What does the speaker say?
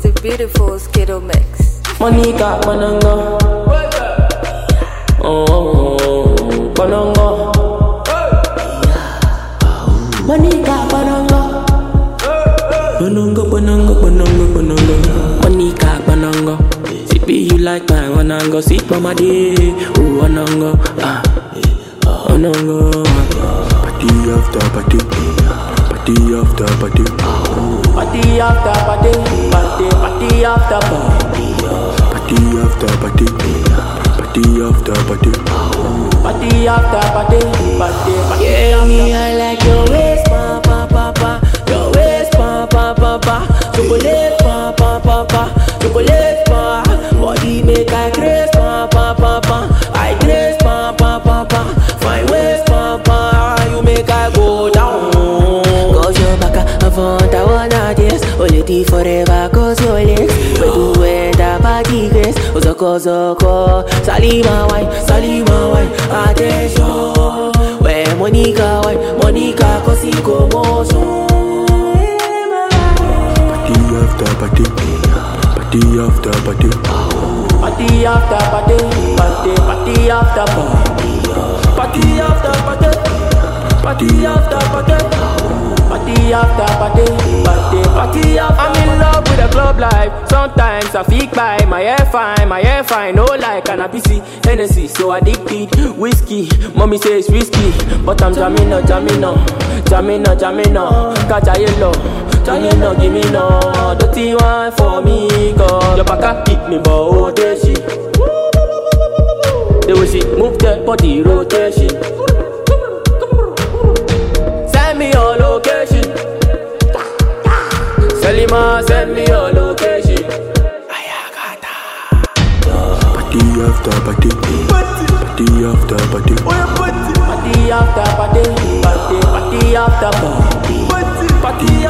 the beautiful Skittle Mix. Monica Pananga. Oh, Pananga. Monica Pananga. Pananga, Pananga, Pananga, Pananga. Monica Pananga. Sippy, you like my Wananga. Sit mama day. Oh, Wananga. Ah, Wananga. Party after party, party after party, Party after party, party, party after party. party after party, party after party. Party after party, party, party. Yeah, me, I like your waist, pa, pa, pa, pa. Your waist, pa, pa, pa, pa. Chocolate, pa, pa, pa, pa. Chocolate, pa. Body make I grace, pa, pa, pa, pa. I grace, pa, pa, pa, pa. Fine waist, pa, pa. You make I go down. Cause your back, I want, I wanna dance. Hold it forever, cause your legs. But you end up at the grace. Ozoko, zoko. Salima, wine, Salima, wine. Attention. Where Monica, wine, Monica, cause he go motion. Party after party, party after party, Party after party, party, party after party. Party after party, party after party. Party after party, party, party after I'm in love with the club life. Sometimes I feel by my hair fine, my hair fine. No like cannabis, Hennessy, so addicted. Whiskey, mommy says risky, but I'm jamming on, jamming on, jamming on, jamming on. Catch a yellow, jamming on, give me no. Dirty one for me, girl. Your back up, hit me, but oh, there she. The way she move that body rotation. Send me your location. Selima, send me your location. party after party, party after party, Party after party, party, party after party. Party